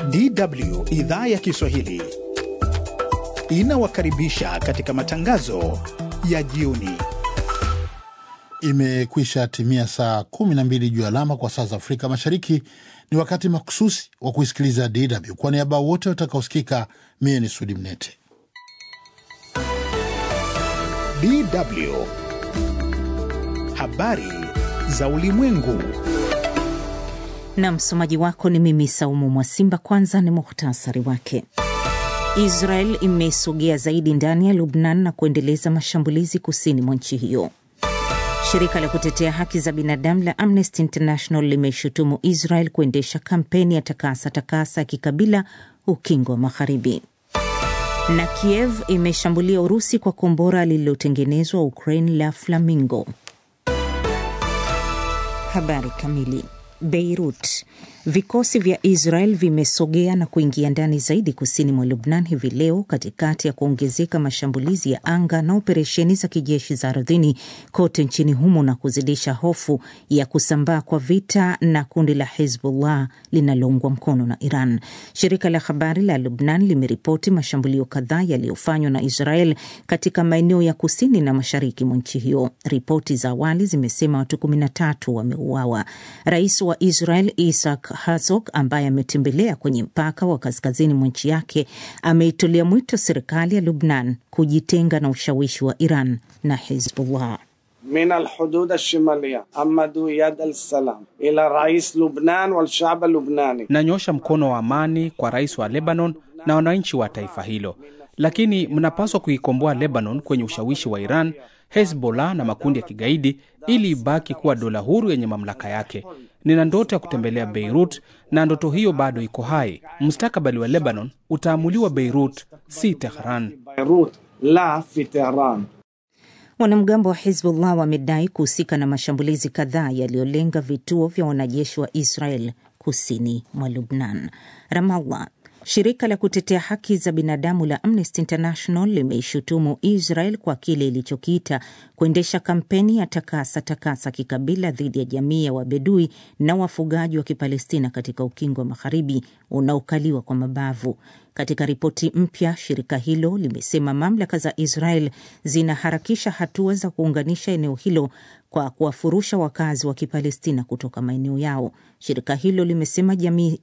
DW idhaa ya Kiswahili inawakaribisha katika matangazo ya jioni. Imekwisha timia saa 12 juu alama kwa saa za Afrika Mashariki. Ni wakati makususi wa kuisikiliza DW. Kwa niaba wote watakaosikika, mie ni Sudi Mnete. DW habari za ulimwengu. na msomaji wako ni mimi Saumu Mwasimba. Kwanza ni muhtasari wake. Israel imesogea zaidi ndani ya Lubnan na kuendeleza mashambulizi kusini mwa nchi hiyo. Shirika la kutetea haki za binadamu la Amnesty International limeshutumu Israel kuendesha kampeni ya takasa takasa ya kikabila ukingo wa Magharibi. Na Kiev imeshambulia Urusi kwa kombora lililotengenezwa Ukraine la Flamingo. Habari kamili. Beirut. Vikosi vya Israel vimesogea na kuingia ndani zaidi kusini mwa Lubnan hivi leo katikati ya kuongezeka mashambulizi ya anga na operesheni za kijeshi za ardhini kote nchini humo na kuzidisha hofu ya kusambaa kwa vita na kundi la Hezbollah linaloungwa mkono na Iran. Shirika la habari la Lubnan limeripoti mashambulio kadhaa yaliyofanywa na Israel katika maeneo ya kusini na mashariki mwa nchi hiyo. Ripoti za awali zimesema watu 13 wameuawa. Rais wa Israel Isaac Herzog ambaye ametembelea kwenye mpaka wa kaskazini mwa nchi yake ameitolea mwito serikali ya Lubnan kujitenga na ushawishi wa Iran na Hezbollah. من الحدود الشمالية أمدوا يد السلام إلى رئيس لبنان والشعب اللبناني Nanyosha mkono wa amani kwa rais wa Lebanon na wananchi wa taifa hilo, lakini mnapaswa kuikomboa Lebanon kwenye ushawishi wa Iran, Hezbollah na makundi ya kigaidi ili ibaki kuwa dola huru yenye mamlaka yake. Nina ndoto ya kutembelea Beirut na ndoto hiyo bado iko hai. Mustakabali wa Lebanon utaamuliwa Beirut, si Tehran. بيروت لا في طهران Wanamgambo wa Hezbollah wamedai kuhusika na mashambulizi kadhaa yaliyolenga vituo vya wanajeshi wa Israel kusini mwa Lubnan. Ramallah. Shirika la kutetea haki za binadamu la Amnesty International limeishutumu Israel kwa kile ilichokiita kuendesha kampeni ya takasa takasa kikabila dhidi ya jamii ya Wabedui na wafugaji wa Kipalestina katika ukingo wa Magharibi unaokaliwa kwa mabavu. Katika ripoti mpya, shirika hilo limesema mamlaka za Israel zinaharakisha hatua za kuunganisha eneo hilo kwa kuwafurusha wakazi wa Kipalestina kutoka maeneo yao. Shirika hilo limesema jamii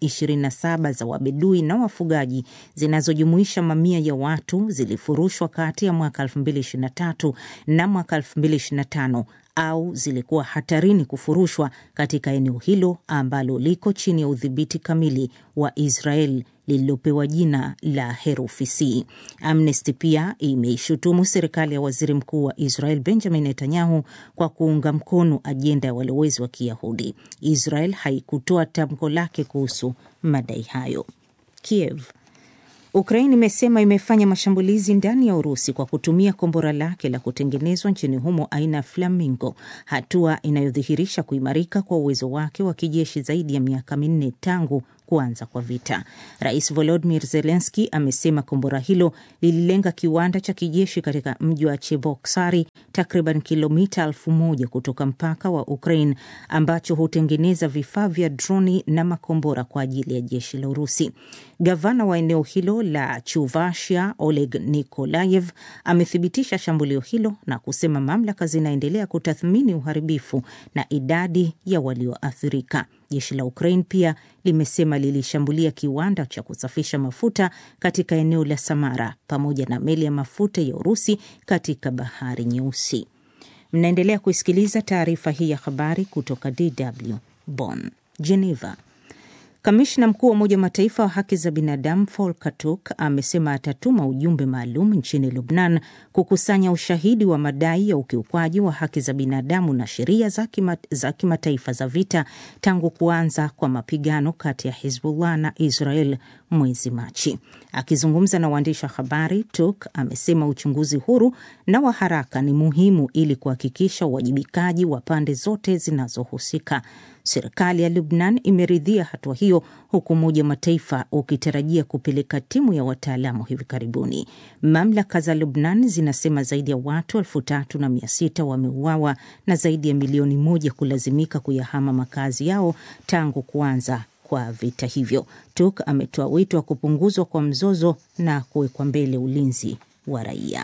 27 za Wabedui na wafugaji zinazojumuisha mamia ya watu zilifurushwa kati ya mwaka 2023 na mwaka 2025 au zilikuwa hatarini kufurushwa katika eneo hilo ambalo liko chini ya udhibiti kamili wa Israel lililopewa jina la herufi C. Amnesty pia imeishutumu serikali ya waziri mkuu wa Israel Benjamin Netanyahu kwa kuunga mkono ajenda ya walowezi wa Kiyahudi. Israel haikutoa tamko lake kuhusu madai hayo. Kiev Ukraine imesema imefanya mashambulizi ndani ya Urusi kwa kutumia kombora lake la kutengenezwa nchini humo aina ya Flamingo, hatua inayodhihirisha kuimarika kwa uwezo wake wa kijeshi zaidi ya miaka minne tangu kuanza kwa vita. Rais Volodymyr Zelensky amesema kombora hilo lililenga kiwanda cha kijeshi katika mji wa Cheboksari, takriban kilomita elfu moja kutoka mpaka wa Ukraine, ambacho hutengeneza vifaa vya droni na makombora kwa ajili ya jeshi la Urusi. Gavana wa eneo hilo la Chuvashia, Oleg Nikolayev, amethibitisha shambulio hilo na kusema mamlaka zinaendelea kutathmini uharibifu na idadi ya walioathirika. Jeshi la Ukraine pia limesema lilishambulia kiwanda cha kusafisha mafuta katika eneo la Samara pamoja na meli ya mafuta ya Urusi katika bahari Nyeusi. Mnaendelea kuisikiliza taarifa hii ya habari kutoka DW Bonn. Geneva. Kamishna mkuu wa Umoja wa Mataifa wa haki za binadamu Volker Turk amesema atatuma ujumbe maalum nchini Lubnan kukusanya ushahidi wa madai ya ukiukwaji wa haki za binadamu na sheria za kima, za kimataifa za vita tangu kuanza kwa mapigano kati ya Hizbullah na Israel mwezi Machi. Akizungumza na waandishi wa habari, Turk amesema uchunguzi huru na wa haraka ni muhimu ili kuhakikisha uwajibikaji wa pande zote zinazohusika. Serikali ya Lubnan imeridhia hatua hiyo huku Umoja wa Mataifa ukitarajia kupeleka timu ya wataalamu hivi karibuni. Mamlaka za Lubnan zinasema zaidi ya watu elfu tatu na mia sita wameuawa na zaidi ya milioni moja kulazimika kuyahama makazi yao tangu kuanza kwa vita hivyo. Turk ametoa wito wa kupunguzwa kwa mzozo na kuwekwa mbele ulinzi wa raia.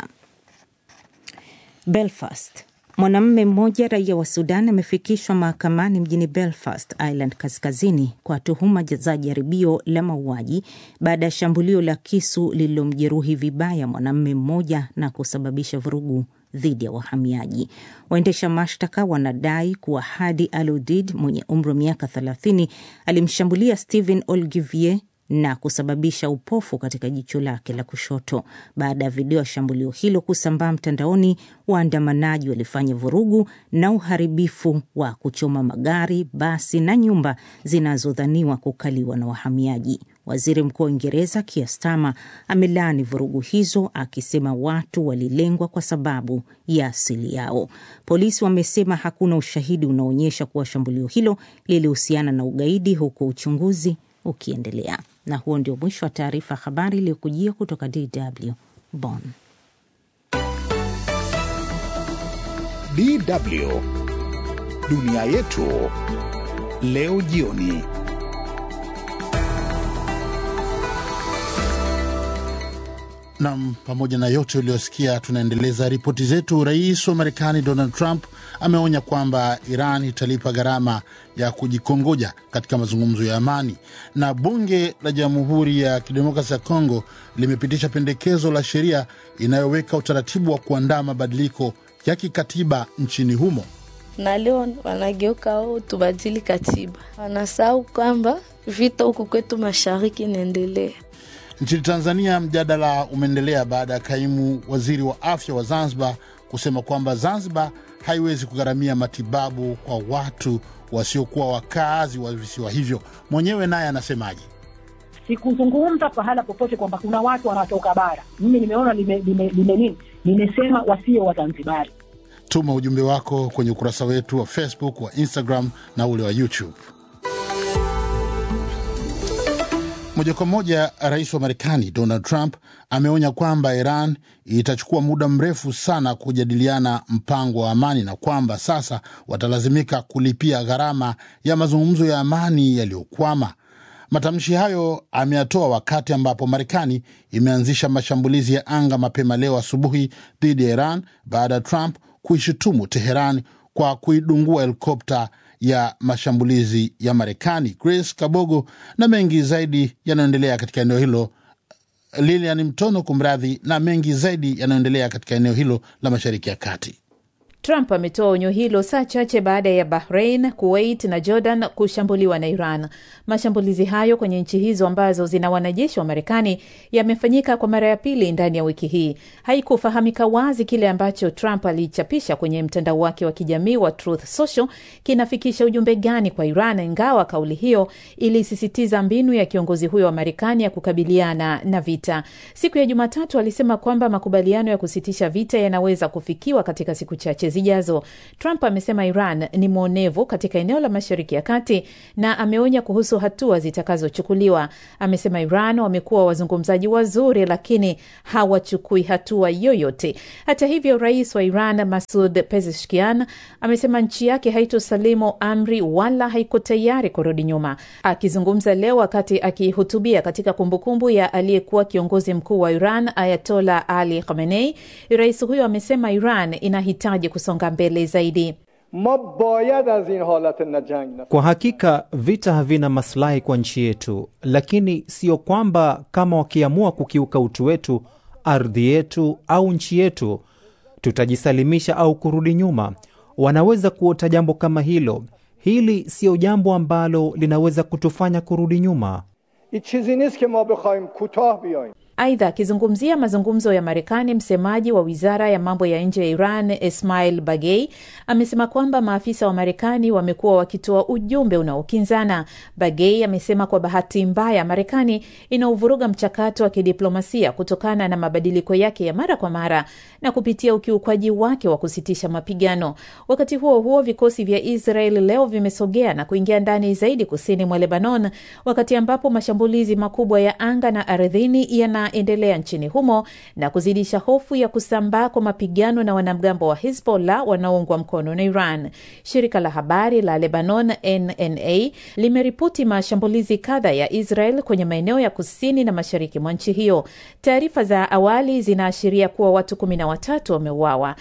Belfast. Mwanamume mmoja raia wa Sudan amefikishwa mahakamani mjini Belfast, Ireland Kaskazini, kwa tuhuma za jaribio la mauaji baada ya shambulio la kisu lililomjeruhi vibaya mwanamume mmoja na kusababisha vurugu dhidi ya wahamiaji. Waendesha mashtaka wanadai kuwa Hadi Aludid mwenye umri wa miaka 30 alimshambulia Stephen Olgivier na kusababisha upofu katika jicho lake la kushoto. Baada ya video ya shambulio hilo kusambaa mtandaoni, waandamanaji walifanya vurugu na uharibifu wa kuchoma magari, basi na nyumba zinazodhaniwa kukaliwa na wahamiaji. Waziri Mkuu wa Uingereza Keir Starmer amelaani vurugu hizo akisema watu walilengwa kwa sababu ya asili yao. Polisi wamesema hakuna ushahidi unaoonyesha kuwa shambulio hilo lilihusiana na ugaidi, huku uchunguzi ukiendelea. Na huo ndio mwisho wa taarifa ya habari iliyokujia kutoka DW Bonn. DW dunia yetu leo jioni. Nam, pamoja na yote uliyosikia, tunaendeleza ripoti zetu. Rais wa Marekani Donald Trump ameonya kwamba Iran italipa gharama ya kujikongoja katika mazungumzo ya amani, na bunge la Jamhuri ya Kidemokrasi ya Kongo limepitisha pendekezo la sheria inayoweka utaratibu wa kuandaa mabadiliko ya kikatiba nchini humo. na leo wanageuka ao tubadili katiba, wanasahau kwamba vita huku kwetu mashariki inaendelea. Nchini Tanzania, mjadala umeendelea baada ya kaimu waziri wa afya wa Zanzibar kusema kwamba Zanzibar haiwezi kugharamia matibabu kwa watu wasiokuwa wakazi wa visiwa hivyo. Mwenyewe naye anasemaje? Sikuzungumza pahala popote kwamba kuna watu wanatoka bara. Mimi nimeona lime, lime, lime nini, nimesema wasio Wazanzibari. Tuma ujumbe wako kwenye ukurasa wetu wa Facebook, wa Instagram na ule wa YouTube. Moja kwa moja, rais wa Marekani Donald Trump ameonya kwamba Iran itachukua muda mrefu sana kujadiliana mpango wa amani na kwamba sasa watalazimika kulipia gharama ya mazungumzo ya amani yaliyokwama. Matamshi hayo ameyatoa wakati ambapo Marekani imeanzisha mashambulizi ya anga mapema leo asubuhi dhidi ya Iran baada ya Trump kuishutumu Teheran kwa kuidungua helikopta ya mashambulizi ya Marekani. Grace Kabogo na mengi zaidi yanayoendelea katika eneo hilo. Lilian Mtono, kumradhi, na mengi zaidi yanayoendelea katika eneo hilo la Mashariki ya Kati. Trump ametoa onyo hilo saa chache baada ya Bahrain, Kuwait na Jordan kushambuliwa na Iran. Mashambulizi hayo kwenye nchi hizo ambazo zina wanajeshi wa Marekani yamefanyika kwa mara ya pili ndani ya wiki hii. Haikufahamika wazi kile ambacho Trump alichapisha kwenye mtandao wake wa kijamii wa Truth Social kinafikisha ujumbe gani kwa Iran, ingawa kauli hiyo ilisisitiza mbinu ya kiongozi huyo wa Marekani ya kukabiliana na vita. Siku ya Jumatatu alisema kwamba makubaliano ya kusitisha vita yanaweza kufikiwa katika siku chache zijazo. Trump amesema Iran ni mwonevu katika eneo la Mashariki ya Kati na ameonya kuhusu hatua zitakazochukuliwa. Amesema Iran wamekuwa wazungumzaji wazuri, lakini hawachukui hatua yoyote. Hata hivyo, rais wa Iran Masud Pezeshkian amesema nchi yake haitosalimu amri wala haiko tayari kurudi nyuma. Akizungumza leo wakati akihutubia katika kumbukumbu ya aliyekuwa kiongozi mkuu wa Iran Ayatola Ali Khamenei, rais huyo amesema Iran inahitaji kusonga mbele zaidi. ma bayad az in halat na jang Kwa hakika vita havina maslahi kwa nchi yetu, lakini sio kwamba kama wakiamua kukiuka utu wetu, ardhi yetu au nchi yetu, tutajisalimisha au kurudi nyuma. Wanaweza kuota jambo kama hilo. Hili siyo jambo ambalo linaweza kutufanya kurudi nyuma. i chizi nist ke ma bekhaim kutah biayim Aidha, akizungumzia mazungumzo ya Marekani, msemaji wa wizara ya mambo ya nje ya Iran Ismail Bagei amesema kwamba maafisa wa Marekani wamekuwa wakitoa ujumbe unaokinzana. Bagei amesema kwa bahati mbaya, Marekani inauvuruga mchakato wa kidiplomasia kutokana na mabadiliko yake ya mara kwa mara na kupitia ukiukwaji wake wa kusitisha mapigano. Wakati huo huo, vikosi vya Israel leo vimesogea na kuingia ndani zaidi kusini mwa Lebanon, wakati ambapo mashambulizi makubwa ya anga na ardhini yana unaendelea nchini humo na kuzidisha hofu ya kusambaa kwa mapigano na wanamgambo wa Hizbollah wanaoungwa mkono na Iran. Shirika la habari la Lebanon NNA limeripoti mashambulizi kadha ya Israel kwenye maeneo ya kusini na mashariki mwa nchi hiyo. Taarifa za awali zinaashiria kuwa watu kumi na watatu wameuawa.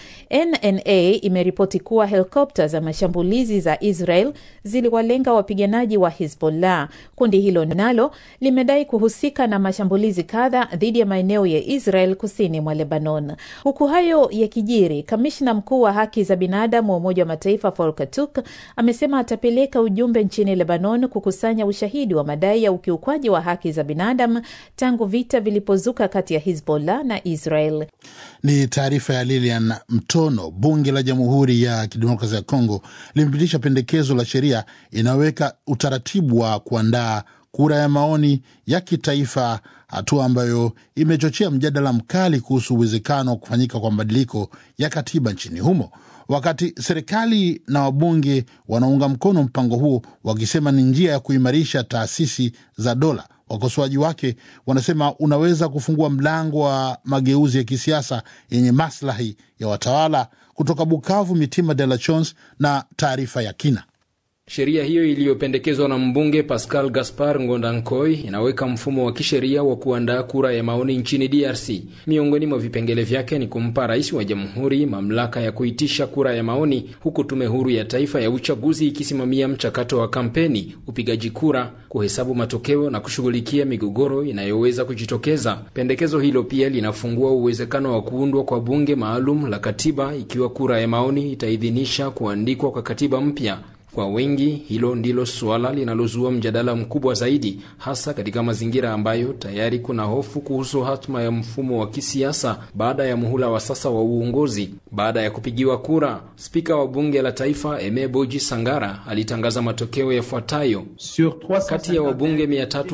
NNA imeripoti kuwa helikopta za mashambulizi za Israel ziliwalenga wapiganaji wa Hizbollah. Kundi hilo nalo limedai kuhusika na mashambulizi kadha dhidi ya maeneo ya Israel kusini mwa Lebanon. Huku hayo yakijiri, kamishna mkuu wa haki za binadamu wa Umoja wa Mataifa Volker Turk amesema atapeleka ujumbe nchini Lebanon kukusanya ushahidi wa madai ya ukiukwaji wa haki za binadamu tangu vita vilipozuka kati ya Hizbollah na Israel. Ni taarifa ya Lilian Mtono. Bunge la Jamhuri ya Kidemokrasia ya Kongo limepitisha pendekezo la sheria inayoweka utaratibu wa kuandaa kura ya maoni ya kitaifa, hatua ambayo imechochea mjadala mkali kuhusu uwezekano wa kufanyika kwa mabadiliko ya katiba nchini humo. Wakati serikali na wabunge wanaunga mkono mpango huo wakisema ni njia ya kuimarisha taasisi za dola, wakosoaji wake wanasema unaweza kufungua mlango wa mageuzi ya kisiasa yenye maslahi ya watawala. Kutoka Bukavu, Mitima de la Chons na taarifa ya kina. Sheria hiyo iliyopendekezwa na mbunge Pascal Gaspar Ngondankoi inaweka mfumo wa kisheria wa kuandaa kura ya maoni nchini DRC. Miongoni mwa vipengele vyake ni kumpa rais wa jamhuri mamlaka ya kuitisha kura ya maoni, huku tume huru ya taifa ya uchaguzi ikisimamia mchakato wa kampeni, upigaji kura, kuhesabu matokeo na kushughulikia migogoro inayoweza kujitokeza. Pendekezo hilo pia linafungua uwezekano wa kuundwa kwa bunge maalum la katiba ikiwa kura ya maoni itaidhinisha kuandikwa kwa katiba mpya. Kwa wengi hilo ndilo suala linalozua mjadala mkubwa zaidi, hasa katika mazingira ambayo tayari kuna hofu kuhusu hatma ya mfumo wa kisiasa baada ya muhula wa sasa wa uongozi. Baada ya kupigiwa kura, spika wa bunge la taifa Eme Boji Sangara alitangaza matokeo yafuatayo: kati ya wabunge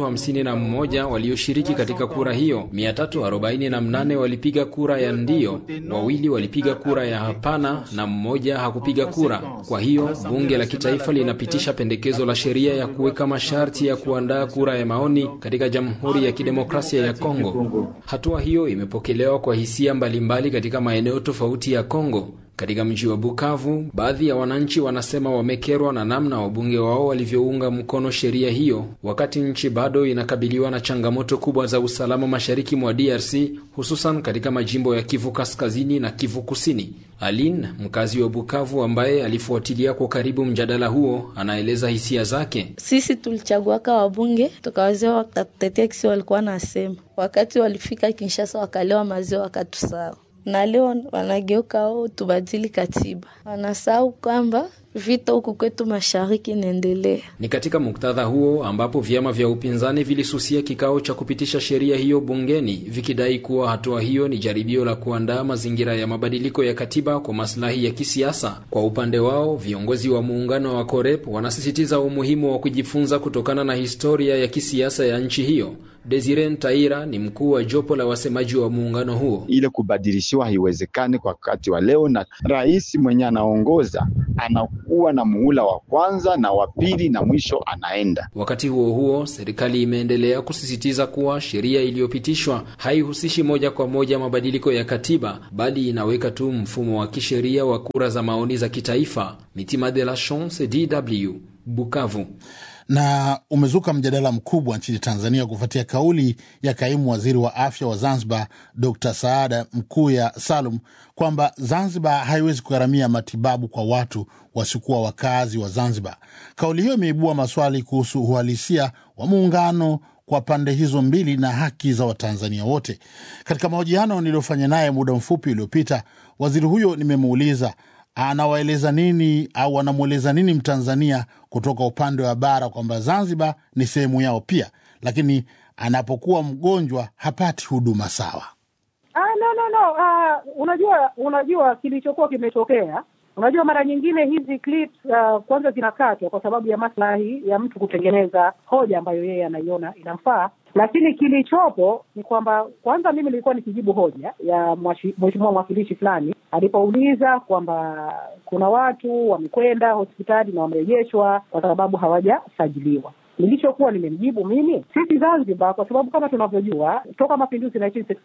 351 walioshiriki katika kura hiyo, 348 walipiga kura ya ndio, wawili walipiga kura ya hapana na mmoja hakupiga kura. Kwa hiyo bunge la taifa linapitisha pendekezo la sheria ya kuweka masharti ya kuandaa kura ya maoni katika Jamhuri ya Kidemokrasia ya Kongo. Hatua hiyo imepokelewa kwa hisia mbalimbali katika maeneo tofauti ya Kongo. Katika mji wa Bukavu, baadhi ya wananchi wanasema wamekerwa na namna wabunge wao walivyounga mkono sheria hiyo, wakati nchi bado inakabiliwa na changamoto kubwa za usalama mashariki mwa DRC, hususan katika majimbo ya Kivu Kaskazini na Kivu Kusini. Aline, mkazi wa Bukavu ambaye alifuatilia kwa karibu mjadala huo, anaeleza hisia zake. Sisi tulichaguaka wabunge tukawazia watatetea kisi walikuwa nasema, wakati walifika Kinshasa wakalewa maziwa wakatusawa na leo wanageuka o tubadili katiba, wanasahau kwamba vita huku kwetu mashariki inaendelea. Ni katika muktadha huo ambapo vyama vya upinzani vilisusia kikao cha kupitisha sheria hiyo bungeni vikidai kuwa hatua hiyo ni jaribio la kuandaa mazingira ya mabadiliko ya katiba kwa maslahi ya kisiasa. Kwa upande wao, viongozi wa muungano wa COREP wanasisitiza umuhimu wa kujifunza kutokana na historia ya kisiasa ya nchi hiyo. Desire Ntaira ni mkuu wa jopo la wasemaji wa muungano huo. Ile kubadilishiwa haiwezekani kwa wakati wa leo, na rais mwenye anaongoza anakuwa na muhula wa kwanza na wa pili na mwisho anaenda. Wakati huo huo, serikali imeendelea kusisitiza kuwa sheria iliyopitishwa haihusishi moja kwa moja mabadiliko ya katiba, bali inaweka tu mfumo wa kisheria wa kura za maoni za kitaifa. Mitima de la Chance, DW, Bukavu na umezuka mjadala mkubwa nchini Tanzania kufuatia kauli ya kaimu waziri wa afya wa Zanzibar Dr Saada Mkuya Salum kwamba Zanzibar haiwezi kugharamia matibabu kwa watu wasiokuwa wakazi wa Zanzibar. Kauli hiyo imeibua maswali kuhusu uhalisia wa muungano kwa pande hizo mbili na haki za Watanzania wote. Katika mahojiano niliyofanya naye muda mfupi uliopita, waziri huyo nimemuuliza anawaeleza nini au anamweleza nini Mtanzania kutoka upande wa bara kwamba Zanzibar ni sehemu yao pia, lakini anapokuwa mgonjwa hapati huduma sawa. Ah, no, no, no. Ah, unajua unajua kilichokuwa kimetokea Unajua, mara nyingine hizi clips uh, kwanza zinakatwa kwa sababu ya maslahi ya mtu kutengeneza hoja ambayo yeye anaiona inamfaa, lakini kilichopo ni kwamba kwanza, mimi nilikuwa nikijibu hoja ya mheshimiwa mwakilishi fulani alipouliza kwamba kuna watu wamekwenda hospitali na wamerejeshwa kwa sababu hawajasajiliwa. nilichokuwa nimemjibu mimi, sisi Zanzibar, kwa sababu kama tunavyojua toka mapinduzi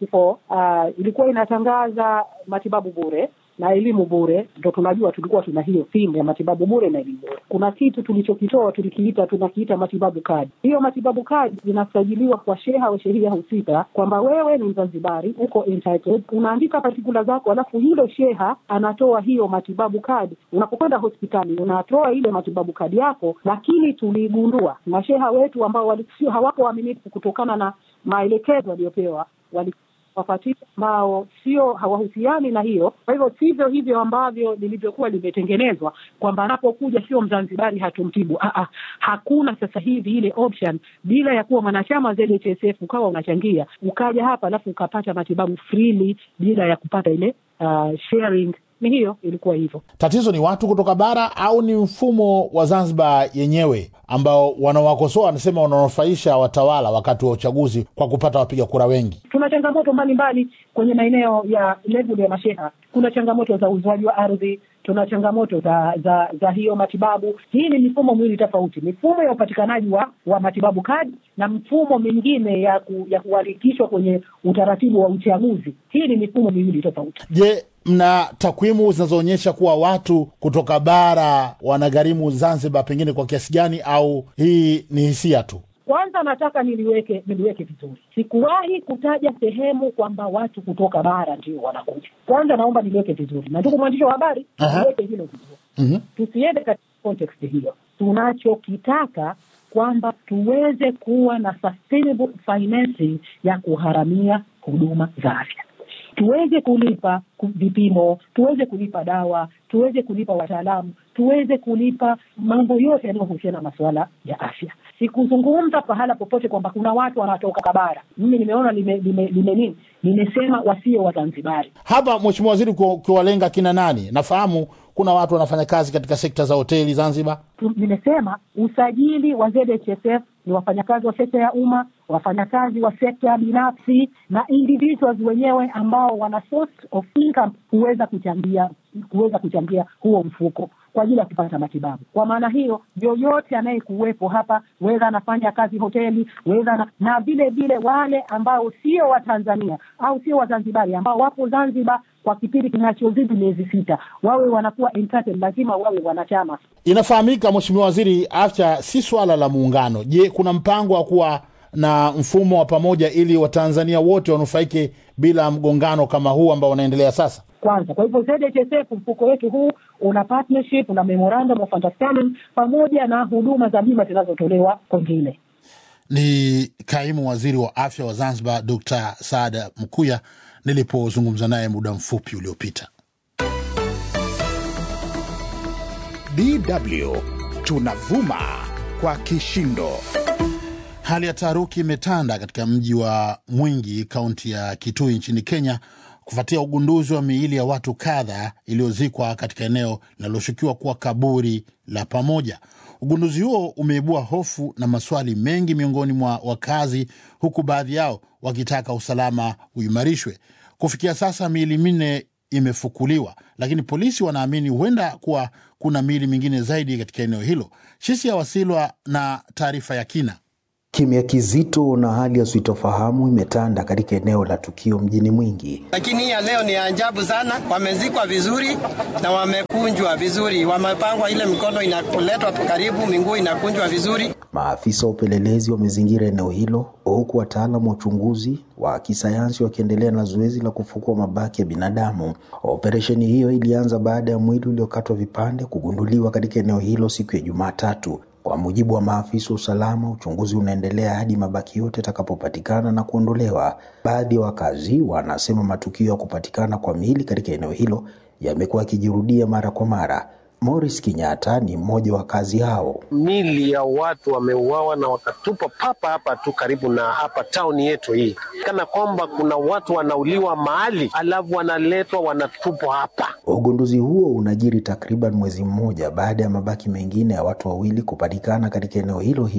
1964 uh, ilikuwa inatangaza matibabu bure na elimu bure, ndo tunajua tulikuwa tuna hiyo theme ya matibabu bure na elimu bure. Kuna kitu tulichokitoa tulikiita, tunakiita matibabu kadi. Hiyo matibabu kadi inasajiliwa kwa sheha au shehia husika kwamba wewe ni Mzanzibari, uko entitled, unaandika patikula zako, alafu yule sheha anatoa hiyo matibabu kadi. Unapokwenda hospitali unatoa ile matibabu kadi yako, lakini tuligundua masheha wetu ambao walisio hawako waaminifu kutokana na maelekezo waliopewa wali wapatia ambao sio hawahusiani na hiyo. Kwa hivyo sivyo hivyo ambavyo lilivyokuwa limetengenezwa kwamba anapokuja sio Mzanzibari hatumtibu. Aa, hakuna sasa hivi ile option bila ya kuwa mwanachama ZHSF ukawa unachangia ukaja hapa alafu ukapata matibabu freely bila ya kupata ile uh, sharing ni hiyo ilikuwa hivyo. Tatizo ni watu kutoka bara au ni mfumo wa Zanzibar yenyewe ambao wanawakosoa wanasema wananufaisha watawala wakati wa uchaguzi kwa kupata wapiga kura wengi? Tuna changamoto mbalimbali kwenye maeneo ya level ya masheha. Kuna changamoto za uuzwaji wa ardhi, tuna changamoto za za za hiyo matibabu. Hii ni mifumo miwili tofauti, mifumo ya upatikanaji wa, wa matibabu kadi na mfumo mingine ya ku, ya kuandikishwa kwenye utaratibu wa uchaguzi. Hii ni mifumo miwili tofauti. Je, mna takwimu zinazoonyesha kuwa watu kutoka bara wanagharimu Zanzibar pengine kwa kiasi gani, au hii ni hisia tu? Kwanza nataka niliweke niliweke vizuri, sikuwahi kutaja sehemu kwamba watu kutoka bara ndio wanakuja. Kwanza naomba niliweke vizuri, na ndugu mwandishi wa habari, niweke hilo vizuri. mm-hmm. Tusiende katika context hiyo. Tunachokitaka kwamba tuweze kuwa na sustainable financing ya kuharamia huduma za afya tuweze kulipa vipimo, tuweze kulipa dawa, tuweze kulipa wataalamu, tuweze kulipa mambo yote yanayohusiana na masuala ya afya. Sikuzungumza pahala popote kwamba kuna watu wanatoka bara. Mimi nimeona lime, lime, lime nini, nimesema wasio Wazanzibari. Hapa Mheshimiwa Waziri, ukiwalenga kina nani? Nafahamu kuna watu wanafanya kazi katika sekta za hoteli Zanzibar. Nimesema usajili wa ZHSF ni wafanyakazi wa sekta ya umma, wafanyakazi wa sekta binafsi na individuals wenyewe ambao wana source of income kuweza kuchangia kuweza kuchangia huo mfuko kwa ajili ya kupata matibabu. Kwa maana hiyo, yoyote anayekuwepo hapa, wedha anafanya kazi hoteli, wedha na, na vile vile wale ambao sio Watanzania au sio Wazanzibari ambao wapo Zanzibar kwa kipindi kinachozidi miezi sita, wawe wanakuwa entitled, lazima wawe wanachama. Inafahamika Mheshimiwa Waziri, afya si swala la muungano. Je, kuna mpango wa kuwa na mfumo wa pamoja ili Watanzania wote wanufaike bila mgongano kama huu ambao unaendelea sasa? Kwanza, kwa hivyo ZHSF mfuko wetu huu una partnership na memorandum of understanding pamoja na huduma za bima zinazotolewa kwengine. Ni kaimu waziri wa afya wa Zanzibar, Dr Saada Mkuya nilipozungumza naye muda mfupi uliopita. DW tunavuma kwa kishindo. Hali ya taharuki imetanda katika mji wa Mwingi, kaunti ya Kitui nchini Kenya, kufuatia ugunduzi wa miili ya watu kadha iliyozikwa katika eneo linaloshukiwa kuwa kaburi la pamoja. Ugunduzi huo umeibua hofu na maswali mengi miongoni mwa wakazi, huku baadhi yao wakitaka usalama uimarishwe. Kufikia sasa miili minne imefukuliwa, lakini polisi wanaamini huenda kuwa kuna miili mingine zaidi katika eneo hilo. Shisia Wasilwa na taarifa ya kina. Kimya kizito na hali ya sitofahamu imetanda katika eneo la tukio mjini Mwingi. Lakini hii ya leo ni ajabu sana, wamezikwa vizuri na wamekunjwa vizuri, wamepangwa, ile mikono inaletwa karibu, miguu inakunjwa vizuri. Maafisa wa upelelezi wamezingira eneo hilo, huku wataalamu wa uchunguzi wa kisayansi wakiendelea na zoezi la kufukua mabaki ya binadamu. Operesheni hiyo ilianza baada ya mwili uliokatwa vipande kugunduliwa katika eneo hilo siku ya Jumatatu. Kwa mujibu wa maafisa wa usalama, uchunguzi unaendelea hadi mabaki yote yatakapopatikana na kuondolewa. Baadhi ya wakazi wanasema matukio ya kupatikana kwa miili katika eneo hilo yamekuwa yakijirudia mara kwa mara. Morris Kinyatta ni mmoja wa wakazi hao. Mili ya watu wameuawa na wakatupwa papa hapa tu karibu na hapa tauni yetu hii, kana kwamba kuna watu wanauliwa mahali alafu wanaletwa wanatupwa hapa. Ugunduzi huo unajiri takriban mwezi mmoja baada ya mabaki mengine ya watu wawili kupatikana katika eneo hilo hilo.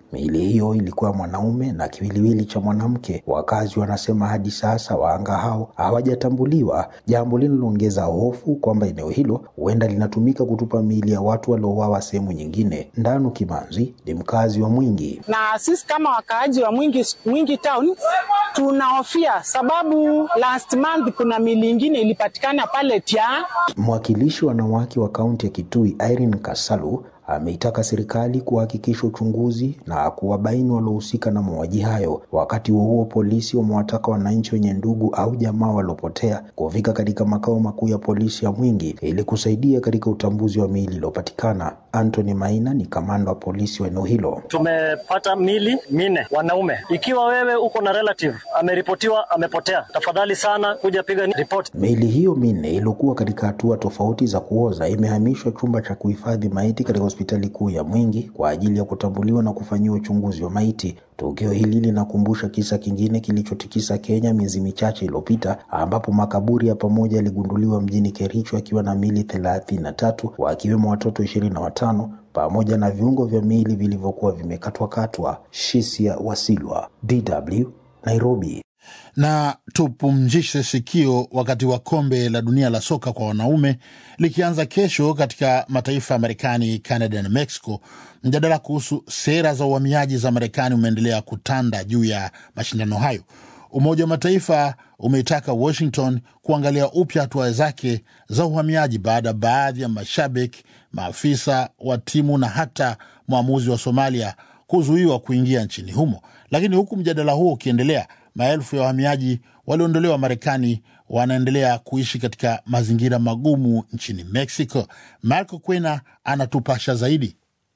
Miili hiyo ilikuwa mwanaume na kiwiliwili cha mwanamke. Wakazi wanasema hadi sasa wahanga hao hawajatambuliwa, jambo linaloongeza hofu kwamba eneo hilo huenda linatumika kutupa miili ya watu waliouawa sehemu nyingine. Ndanu Kimanzi ni mkazi wa Mwingi. na sisi kama wakaaji wa Mwingi, Mwingi town tunahofia sababu last month kuna mili ingine ilipatikana pale Tia. Mwakilishi wa wanawake wa kaunti ya Kitui Irene Kasalu ameitaka serikali kuhakikisha uchunguzi na kuwabaini waliohusika na mauaji hayo. Wakati huo huo, polisi wamewataka wananchi wenye ndugu au jamaa waliopotea kufika katika makao makuu ya polisi ya Mwingi ili kusaidia katika utambuzi wa miili iliyopatikana. Anthony Maina ni kamanda wa polisi wa eneo hilo. Tumepata mili minne wanaume. Ikiwa wewe uko na relative ameripotiwa amepotea, tafadhali sana kuja piga ripoti. Miili hiyo minne iliyokuwa katika hatua tofauti za kuoza imehamishwa chumba cha kuhifadhi maiti katika hospitali kuu ya Mwingi kwa ajili ya kutambuliwa na kufanyiwa uchunguzi wa maiti. Tukio hili linakumbusha kisa kingine kilichotikisa Kenya miezi michache iliyopita, ambapo makaburi ya pamoja yaligunduliwa mjini Kericho akiwa na miili thelathini na tatu wakiwemo watoto ishirini na watano pamoja na viungo vya miili vilivyokuwa vimekatwakatwa. Shisia Wasilwa, DW, Nairobi. na tupumzishe sikio wakati wa kombe la dunia la soka kwa wanaume likianza kesho katika mataifa ya Marekani, Canada na Mexico. Mjadala kuhusu sera za uhamiaji za Marekani umeendelea kutanda juu ya mashindano hayo. Umoja wa Mataifa umeitaka Washington kuangalia upya hatua zake za uhamiaji baada ya baadhi ya mashabiki, maafisa wa timu na hata mwamuzi wa Somalia kuzuiwa kuingia nchini humo. Lakini huku mjadala huo ukiendelea, maelfu ya wahamiaji walioondolewa Marekani wanaendelea kuishi katika mazingira magumu nchini Mexico. Marco Kwena anatupasha zaidi.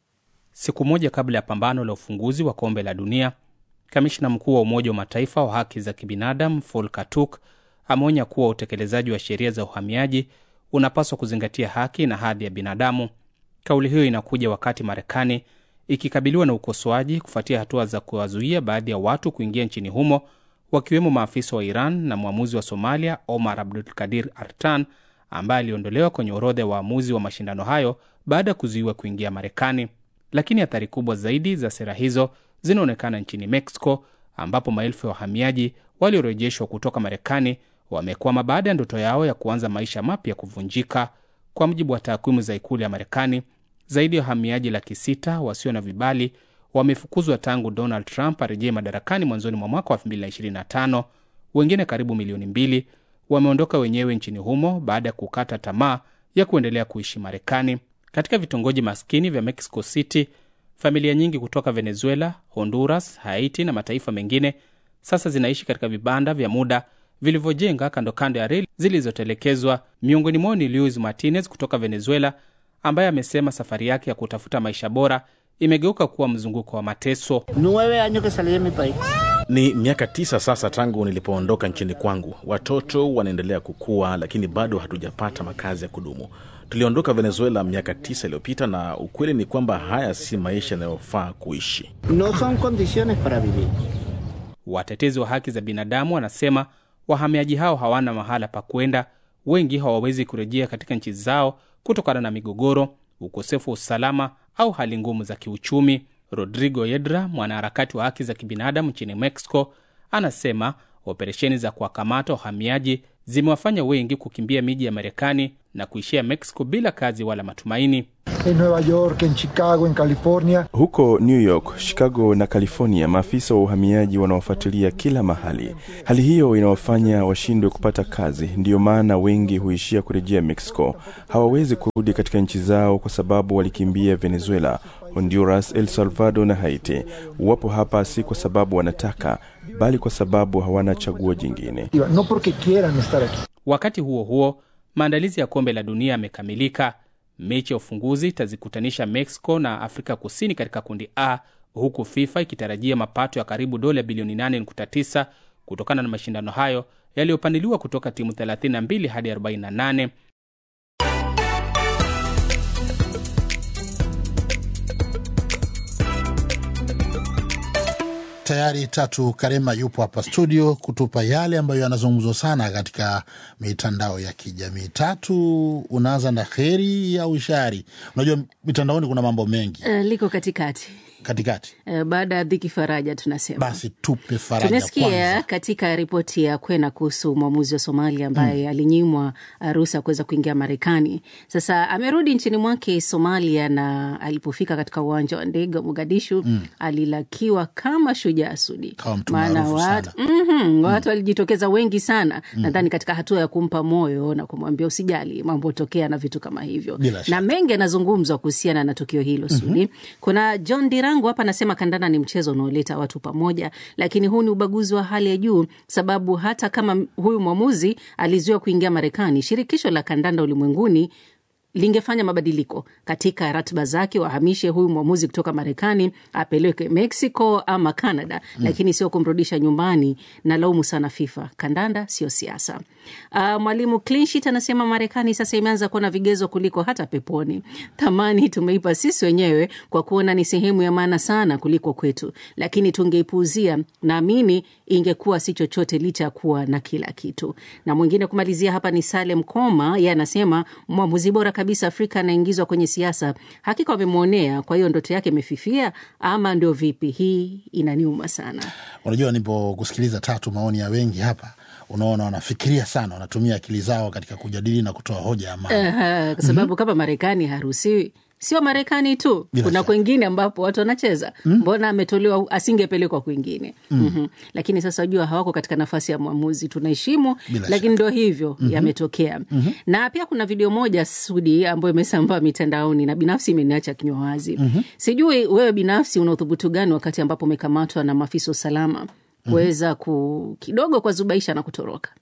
Siku moja kabla ya pambano la ufunguzi wa kombe la dunia, kamishna mkuu wa Umoja wa Mataifa wa haki za kibinadamu Volker Turk ameonya kuwa utekelezaji wa sheria za uhamiaji unapaswa kuzingatia haki na hadhi ya binadamu. Kauli hiyo inakuja wakati Marekani ikikabiliwa na ukosoaji kufuatia hatua za kuwazuia baadhi ya watu kuingia nchini humo, wakiwemo maafisa wa Iran na mwamuzi wa Somalia Omar Abdulkadir Artan ambaye aliondolewa kwenye orodha ya waamuzi wa mashindano hayo baada ya kuzuiwa kuingia Marekani. Lakini athari kubwa zaidi za sera hizo zinaonekana nchini Mexico, ambapo maelfu ya wahamiaji waliorejeshwa kutoka Marekani wamekwama baada ya ndoto yao ya kuanza maisha mapya kuvunjika. Kwa mujibu wa takwimu za ikulu ya Marekani, zaidi ya wahamiaji laki sita wasio na vibali wamefukuzwa tangu Donald Trump arejee madarakani mwanzoni mwa mwaka wa 2025. Wengine karibu milioni mbili wameondoka wenyewe nchini humo baada ya kukata tamaa ya kuendelea kuishi Marekani. Katika vitongoji maskini vya Mexico City, familia nyingi kutoka Venezuela, Honduras, Haiti na mataifa mengine sasa zinaishi katika vibanda vya muda vilivyojenga kando kando ya reli zilizotelekezwa. Miongoni mwao ni Luis Martinez kutoka Venezuela, ambaye amesema safari yake ya kutafuta maisha bora imegeuka kuwa mzunguko wa mateso. Ni miaka tisa sasa tangu nilipoondoka nchini kwangu. Watoto wanaendelea kukua, lakini bado hatujapata makazi ya kudumu. Tuliondoka Venezuela miaka tisa iliyopita, na ukweli ni kwamba haya si maisha yanayofaa kuishi. No son condiciones para vivir. Watetezi wa haki za binadamu wanasema wahamiaji hao hawana mahala pa kwenda. Wengi hawawezi kurejea katika nchi zao kutokana na migogoro, ukosefu wa usalama au hali ngumu za kiuchumi. Rodrigo Yedra, mwanaharakati wa haki za kibinadamu nchini Mexico, anasema operesheni za kuwakamata wahamiaji zimewafanya wengi kukimbia miji ya Marekani na kuishia Mexico bila kazi wala matumaini. En Nueva York, en Chicago, en California. Huko New York, Chicago na California, maafisa wa uhamiaji wanaofuatilia kila mahali. Hali hiyo inawafanya washindwe kupata kazi, ndiyo maana wengi huishia kurejea Mexico. Hawawezi kurudi katika nchi zao kwa sababu walikimbia Venezuela, Honduras, El Salvador na Haiti. Wapo hapa si kwa sababu wanataka, bali kwa sababu hawana chaguo jingine. No porque quieran estar aquí. Wakati huo huo, maandalizi ya kombe la dunia yamekamilika. Mechi ya ufunguzi itazikutanisha Mexico na Afrika Kusini katika kundi A, huku FIFA ikitarajia mapato ya karibu dola bilioni 8.9 kutokana na mashindano hayo yaliyopanuliwa kutoka timu 32 hadi 48. Tayari Tatu Karema yupo hapa studio kutupa yale ambayo yanazungumzwa sana katika mitandao ya kijamii. Tatu, unaanza na kheri au shari? Unajua mitandaoni kuna mambo mengi. Uh, liko katikati katikati. Eh, baada ya dhiki faraja tunasema Basi tupe faraja tumesikia kwanza. katika ripoti ya Kwena kuhusu mwamuzi wa Somalia ambaye alinyimwa uh, ruhusa ya kuweza kuingia Marekani. Sasa amerudi nchini mwake Somalia, na alipofika katika uwanja wa ndege wa Mogadishu Mm. alilakiwa kama shujaa Sudi, Kama mtu maana maarufu watu, sana. mm watu walijitokeza wengi sana Mm. nadhani katika hatua ya kumpa moyo na kumwambia usijali, mambo hutokea na vitu kama hivyo, Bila na shaka. mengi yanazungumzwa kuhusiana na tukio hilo Sudi. Kuna John Dirango hapa anasema kandanda ni mchezo unaoleta watu pamoja, lakini huu ni ubaguzi wa hali ya juu, sababu hata kama huyu mwamuzi alizuiwa kuingia Marekani, shirikisho la kandanda ulimwenguni lingefanya mabadiliko katika ratiba zake, wahamishe huyu mwamuzi kutoka Marekani apeleke Mexico ama Canada, Mm. lakini sio kumrudisha nyumbani. Na laumu sana FIFA, kandanda sio siasa. Uh, mwalimu Clinshit anasema Marekani sasa imeanza kuona vigezo kuliko hata peponi. Thamani tumeipa sisi wenyewe kwa kuona ni sehemu ya maana sana kuliko kwetu, lakini tungeipuuzia, naamini ingekuwa si chochote licha ya kuwa na kila kitu. Na mwingine kumalizia hapa ni Salem Koma, yeye anasema mwamuzi bora kabisa Afrika anaingizwa kwenye siasa, hakika wamemwonea. Kwa hiyo ndoto yake imefifia ama ndio vipi? Hii inaniuma sana. Unajua, nipokusikiliza Tatu, maoni ya wengi hapa, unaona wanafikiria sana, wanatumia akili zao katika kujadili na kutoa hoja ya maana. Aha, kwa sababu kama Marekani haruhusiwi, sio Marekani tu, Bila kuna shaka. kwengine ambapo watu wanacheza. Mbona ametolewa asingepelekwa kwingine? Mm. Mhm. Lakini sasa wajua, hawako katika nafasi ya mwamuzi, tunaheshimu, Bila lakini ndo hivyo Mhm. yametokea. Mhm. Na pia kuna video moja Sudi ambayo imesambaa mitandaoni na binafsi imeniacha kinywa wazi. Mhm. Sijui wewe binafsi una uthubutu gani wakati ambapo umekamatwa na maafisa wa usalama kuweza ku kidogo kwa zubaisha na kutoroka?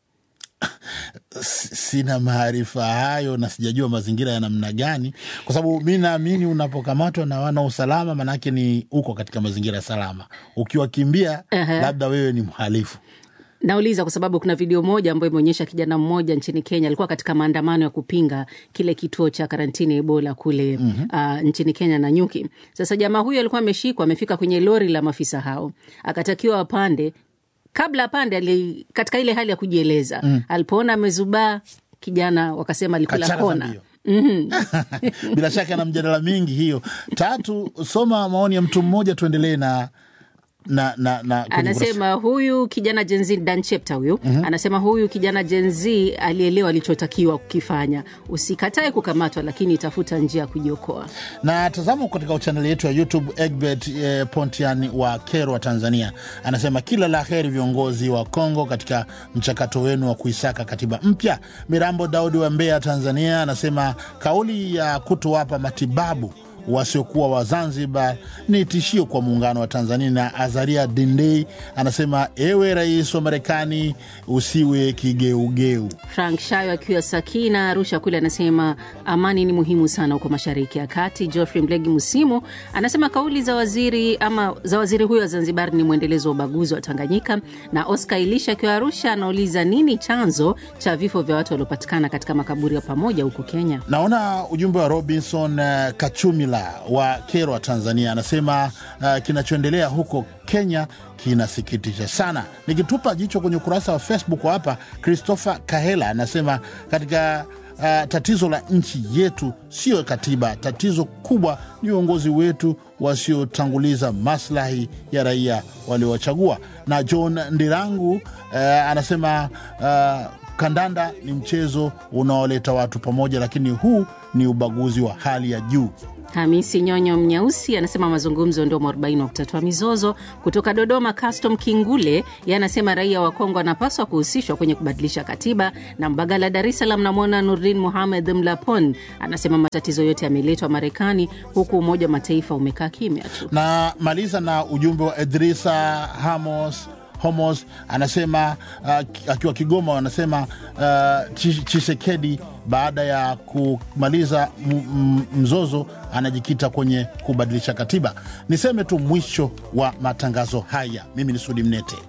S- sina maarifa hayo na sijajua mazingira ya namna gani, kwa sababu mi naamini unapokamatwa na wana usalama, manake ni uko katika mazingira salama. Ukiwakimbia Aha. labda wewe ni mhalifu. Nauliza kwa sababu kuna video moja ambayo imeonyesha kijana mmoja nchini Kenya alikuwa katika maandamano ya kupinga kile kituo cha karantini ya Ebola kule Mhm. uh, nchini Kenya na nyuki. Sasa jamaa huyu alikuwa ameshikwa, amefika kwenye lori la maafisa hao, akatakiwa apande. Kabla apande, ali, katika ile hali ya kujieleza Mm. alipoona amezubaa, kijana wakasema alikula Kachana za kona. mbio. Mhm. Bila shaka na mjadala mingi hiyo. Tatu, soma maoni ya mtu mmoja, tuendelee na na na, na kwenye ukurasa. Anasema huyu kijana Jenzi Dan Chepta huyu Mhm. anasema huyu kijana Jenzi alielewa alichotakiwa kukifanya. Usikatae kukamatwa, lakini tafuta njia ya kujiokoa. na tazama katika chaneli yetu ya YouTube. Egbert eh, Pontian wa Kerwa, Tanzania, anasema kila la heri viongozi wa Kongo katika mchakato wenu wa kuisaka katiba mpya. Mirambo Daudi wa Mbeya, Tanzania, anasema kauli ya kutowapa matibabu wasiokuwa wa Zanzibar ni tishio kwa muungano wa Tanzania. Na Azaria Dindei anasema ewe rais wa Marekani usiwe kigeugeu. Frank Shayo akiwa Sakina Arusha kule anasema amani ni muhimu sana huko Mashariki ya Kati. Geoffrey Mlegi Musimu anasema kauli za waziri ama za waziri huyo wa Zanzibar ni mwendelezo wa ubaguzi wa Tanganyika. Na Oscar Ilisha akiwa Arusha anauliza nini chanzo cha vifo vya watu waliopatikana katika makaburi ya pamoja huko Kenya. Naona ujumbe wa Robinson uh, Kachumila wa Kerwa, Tanzania, anasema uh, kinachoendelea huko Kenya kinasikitisha sana. Nikitupa jicho kwenye ukurasa wa Facebook wa hapa, Christopher Kahela anasema katika uh, tatizo la nchi yetu sio katiba, tatizo kubwa ni uongozi wetu wasiotanguliza maslahi ya raia waliowachagua. Na John Ndirangu uh, anasema uh, kandanda ni mchezo unaoleta watu pamoja, lakini huu ni ubaguzi wa hali ya juu. Hamisi Nyonyo Mnyausi anasema mazungumzo ndio mwarobaini wa kutatua mizozo. Kutoka Dodoma, Custom Kingule ye anasema raia wa Kongo wanapaswa kuhusishwa kwenye kubadilisha katiba. Na Mbagala, Dar es Salaam, namwona Nurdin Muhamed Mlapon anasema matatizo yote yameletwa Marekani, huku Umoja wa Mataifa umekaa kimya tu. na maliza na ujumbe wa Edrisa Hamos Homos anasema uh, akiwa Kigoma, anasema uh, Chi- Chisekedi baada ya kumaliza m- m- mzozo anajikita kwenye kubadilisha katiba. Niseme tu mwisho wa matangazo haya. Mimi ni Sudi Mnete.